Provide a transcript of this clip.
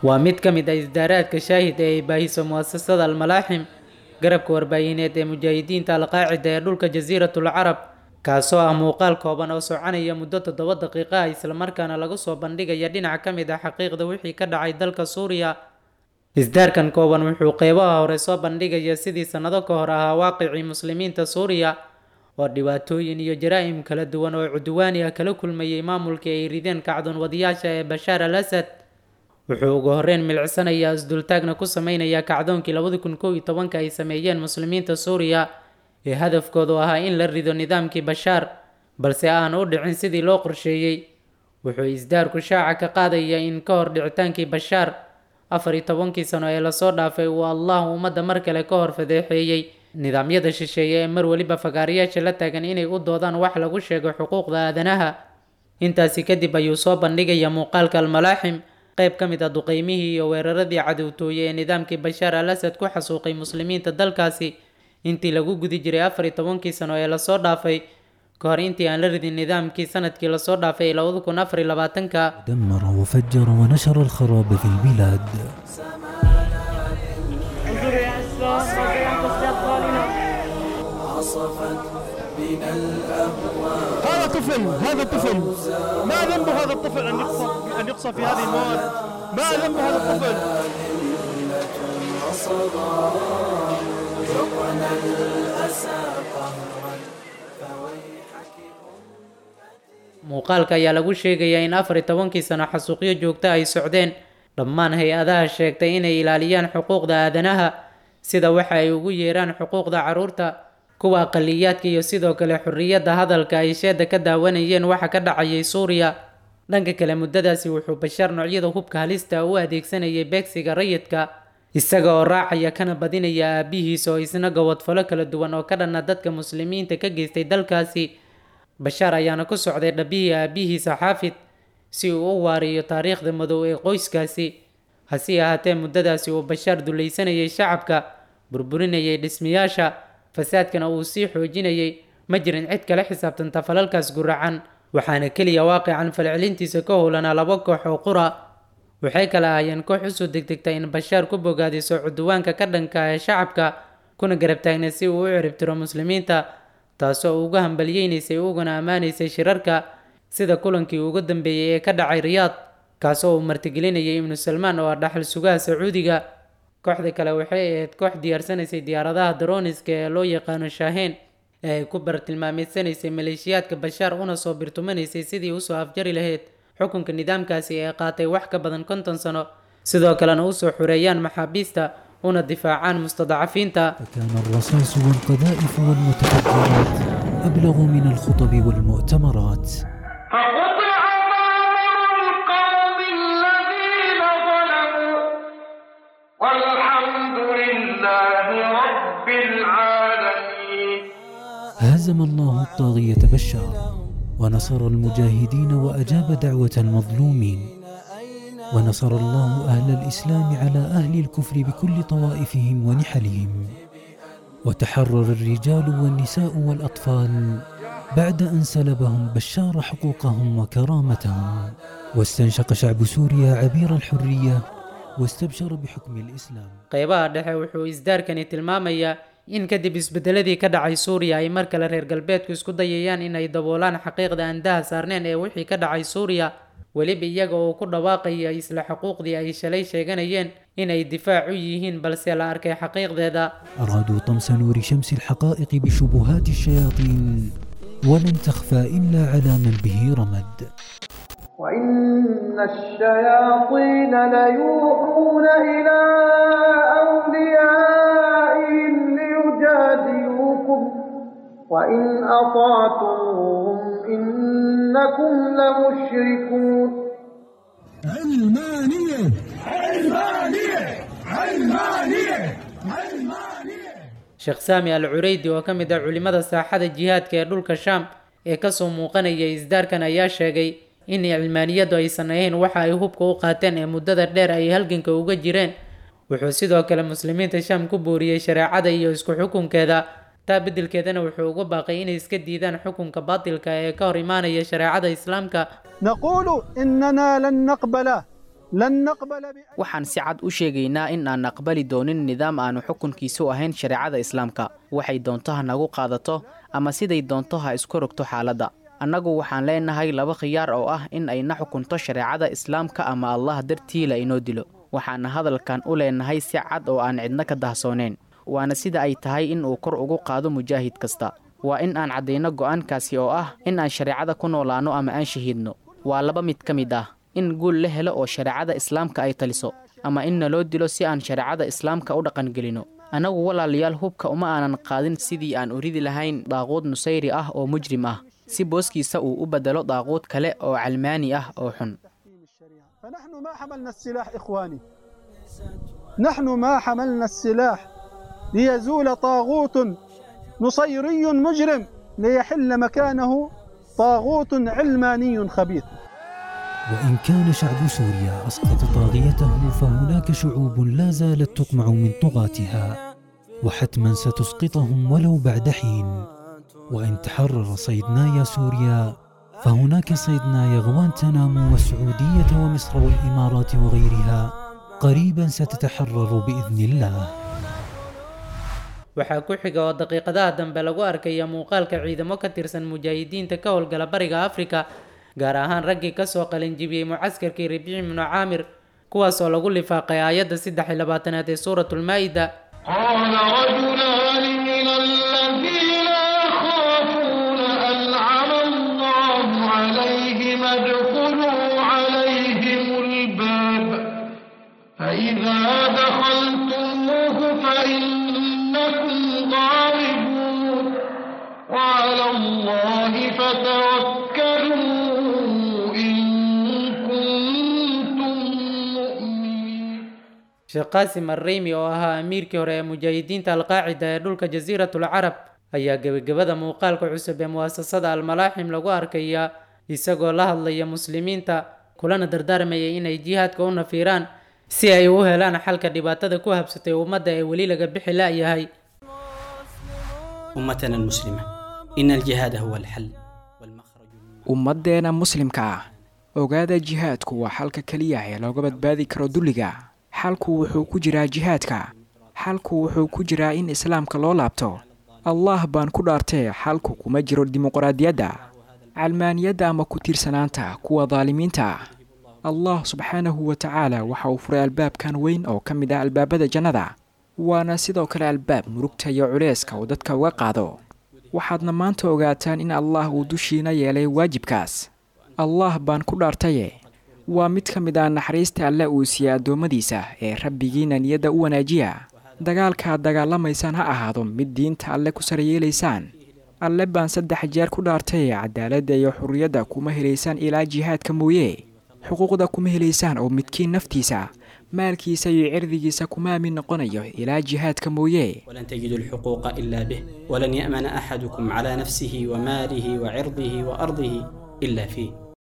waa mid ka mid ah isdaaraadka shaahid ee ay baahiso mu'asasada almalaaxim garabka warbaahineed ee mujaahidiinta alqaacida ee dhulka jasiiratul carab kaasoo ah muuqaal kooban oo soconaya muddo toddoba daqiiqa ah islamarkaana lagu soo bandhigaya dhinac ka mid ah xaqiiqda wixii ka dhacay dalka suuriya isdaarkan kooban wuxuu qeybaha hore soo bandhigaya sidii sannado ka hor ahaa waaqicii muslimiinta suuriya oo dhibaatooyin iyo jaraa'im kala duwan oo cudwaani ah kala kulmayay maamulkii ay rideen kacdoon wadayaasha ee bashaar al asad wuxuu ugu horreyn milicsanayaa isdultaagna ku sameynaya kacdoonkii labadi kun kow iyo tobanka ay sameeyeen muslimiinta suuriya ee hadafkoodu ahaa in la rido nidaamkii bashaar balse aan u dhicin sidii loo qorsheeyey wuxuu isdaarku shaaca ka qaadaya in ka hor dhicitaankii bashaar afar iyo tobankii sano ee lasoo dhaafay uu allah ummadda mar kale ka hor fadeexeeyey nidaamyada shisheeye ee mar weliba fagaarayaasha la taagan inay u doodaan wax lagu sheego xuquuqda aadanaha intaasi kadib ayuu soo bandhigaya muuqaalka almalaaxim qayb ka mid ah duqeymihii iyo weeraradii cadowtooye ee nidaamkii bashaar al asad ku xasuuqay muslimiinta dalkaasi intii lagu gudi jiray afar iyo tobankii sano ee lasoo dhaafay ka hor intii aan la ridin nidaamkii sanadkii lasoo dhaafay ee labada kun afar iyo labaatanka دمر وفجر ونشر الخراب في البلاد انظروا يا اسلام موقع تصديق ظالمه هذا طفل هذا طفل ما ذنب هذا الطفل ان يقصف ان يقصف في هذه المواد ما ذنب هذا الطفل muuqaalka ayaa lagu sheegayaa in afar iyo tobankii sano xasuuqyo joogto ay socdeen dhammaan hay-adaha sheegtay inay ilaaliyaan xuquuqda aadanaha sida waxa ay ugu yeeraan xuquuqda carruurta kuwa aqaliyaadka iyo sidoo kale xorriyadda hadalka ay sheeda ka daawanayeen waxa ka dhacayay suuriya dhanka kale muddadaasi wuxuu bashaar noocyada hubka halista u adeegsanayay beegsiga rayidka isaga oo raacaya kana badinaya aabihiis oo isna gobodfalo kala duwan oo ka dhanna dadka muslimiinta ka geystay dalkaasi bashaar ayaana ku socday dhabihii aabihiisa xaafid si uu u waariyo taariikhda madow ee qoyskaasi hase ahaatee muddadaasi uu bashaar dulaysanayay shacabka burburinayay dhismayaasha fasaadkana uu sii xoojinayay ma jirin cid kala xisaabtanta falalkaas guracan waxaana keliya waaqican falcelintiisa ka howlanaa laba koox oo qura waxay kala ahaayeen koox usoo degdegta in bashaar ku bogaadiso cuduwaanka ka dhanka ee shacabka kuna garab taagna si uu u ciribtiro muslimiinta taasoo uga hambaliyeynaysay uguna ammaanaysay shirarka sida kulankii ugu dambeeyey ee ka dhacay riyaad kaasoo uu martigelinayay ibnu salmaan oo ah dhaxal sugaha sacuudiga kooxda kale waxay ahayd koox diyaarsanaysay diyaaradaha daroniska ee loo yaqaano shaaheen ee ay ku bartilmaameedsanaysay maleeshiyaadka bashaar una soo birtumanaysay sidii usoo afjari lahayd xukunka nidaamkaasi ee qaatay wax ka badan konton sano sidoo kalena usoo xureeyaan maxaabiista una difaacaan mustadacafiinta فكان الرصاص والقذائف والمتفجرات أبلغ من الخطب والمؤتمرات فقطع دابر القوم الذين ظلموا والحمد لله رب العالمين هزم الله الطاغية بشار ونصر المجاهدين وأجاب دعوة المظلومين ونصر الله أهل الإسلام على أهل الكفر بكل طوائفهم ونحلهم وتحرر الرجال والنساء والأطفال بعد أن سلبهم بشار حقوقهم وكرامتهم واستنشق شعب سوريا عبير الحرية واستبشر بحكم الإسلام qeybaha dhexe wuxuu isdaarkani tilmaamayaa in kadib isbedeladii ka dhacay suuriya ay mar kale reer galbeedku isku dayayaan inay daboolaan xaqiiqda aan daha saarneen ee wixii ka dhacay suuriya weliba iyaga oo ku dhawaaqaya isla xuquuqdii ay shalay sheeganayeen inay difaac u yihiin balse la arkay xaqiiqdeeda أرادوا طمس نور شمس الحقائق بشبهات الشياطين ولن تخفى إلا على من به رمد وإن الشياطين ليوحون إلى أوليائهم ليجادلوكم وإن أطعتموهم إنكم لمشركون علمانية sheekh saami al cureydi oo ka mid ah culimada saaxada jihaadka ee dhulka shaam ee kasoo muuqanaya isdaarkan ayaa sheegay in cilmaaniyadu aysan ahayn waxa ay hubka u qaateen ee muddada dheer ay halganka uga jireen wuxuu sidoo kale muslimiinta shaam ku booriyey shareecada iyo isku xukunkeeda taa beddelkeedana wuxuu uga baaqay inay iska diidaan xukunka baatilka ee ka hor imaanaya shareecada islaamka نقول إننا لن نقبل لن نقبل بأي waxaan si cad u sheegaynaa in aan aqbali doonin nidaam aanu xukunkiisu ahayn shareecada islaamka waxay doonto ha nagu qaadato ama siday doonto ha isku rogto xaaladda annagu waxaan leenahay laba khiyaar oo ah in ayna xukunto shareecada islaamka ama allah dartii la inoo dilo waxaana hadalkan u leenahay si cad oo aan cidna ka dahsooneyn waana sida ay tahay in uu kor ugu qaado mujaahid kasta waa in aan caddayno go'aankaasi oo ah in aan shareecada ku noolaanno ama aan shahiidno waa laba mid ka mid ah in guul la helo oo shareecada islaamka ay taliso ama in naloo dilo si aan shareecada islaamka u dhaqangelino annagu walaalayaal hubka uma aanan qaadin sidii aan u ridi lahayn daaquud nusayri ah oo mujrim ah si booskiisa uu u beddelo daaquud kale oo calmaani ah oo xun فنحن ما حملنا السلاح إخواني نحن ما حملنا السلاح ليزول طاغوت نصيري مجرم ليحل مكانه طاغوت علماني خبيث وإن كان شعب سوريا أسقط طاغيته فهناك شعوب لا زالت تطمع من طغاتها وحتما ستسقطهم ولو بعد حين وإن تحرر صيدنايا سوريا فهناك صيدنايا غوانتنامو والسعودية ومصر والإمارات وغيرها قريبا ستتحرر بإذن الله waxaa ku xiga oo daqiiqadaha dambe lagu arkaya muuqaalka ciidamo ka tirsan mujaahidiinta ka howlgala bariga afrika gaar ahaan raggii kasoo qalinjibiyey mucaskarkii rabiici ibnu caamir kuwaas oo lagu lifaaqay aayadda saddex iyo labaatanaad ee suuratulmaa-ida قال رجلان من الذين يخافون أنعم الله عليهم ادخلوا عليهم الباب فإذا دخلتموه فإنكم غالبون وعلى الله فتوكلوا إن كنتم مؤمنين sheekh qaasim arreymi oo ahaa amiirkii hore ee mujaahidiinta alqaacida ee dhulka jasiiratul carab ayaa gebagabada muuqaalka cusub ee muwaasasada almalaaxim lagu arkaya isagoo la hadlaya muslimiinta kulana dardaarmaya inay jihaadka u nafiiraan si ay u helaan xalka dhibaatada ku habsatay ummadda ee weli laga bixi la'yahay أمتنا المسلمة إن الجهاد هو الحل والمخرج مما ummaddeena muslimka ah ogaada jihaadku waa xalka keliya ee looga badbaadi karo dulliga xalku wuxuu ku jiraa jihaadka xalku wuxuu ku jiraa in islaamka loo laabto allah baan ku dhaartee xalku kuma jiro dimuqraadiyadda calmaaniyadda ama ku tiirsanaanta kuwa daalimiinta ah allah subxaanahu wa tacaala waxa uu furay albaabkan weyn oo ka mid ah albaabada jannada waana sidoo kale albaab murugta iyo culayska uu dadka uga qaado waxaadna maanta ogaataan in allah uu dushiina yeelay waajibkaas allah baan ku dhaartaye waa mid ka mid ah naxariista alle uu siiyey addoommadiisa ee rabbigiina niyadda u wanaajiya dagaalkaad dagaalamaysaan ha ahaado mid diinta alle ku saryeelaysaan alle baan saddex jeer ku dhaartaye cadaaladda iyo xurriyadda kuma helaysaan ilaa jihaadka mooye xuquuqda kuma helaysaan oo midkiin naftiisa maalkiisa iyo cirdigiisa kuma aamin noqonayo ilaa jihaadka mooye ولن تجدوا الحقوق إلا به ولن يأمن أحدكم على نفسه وماله وعرضه وأرضه إلا فيه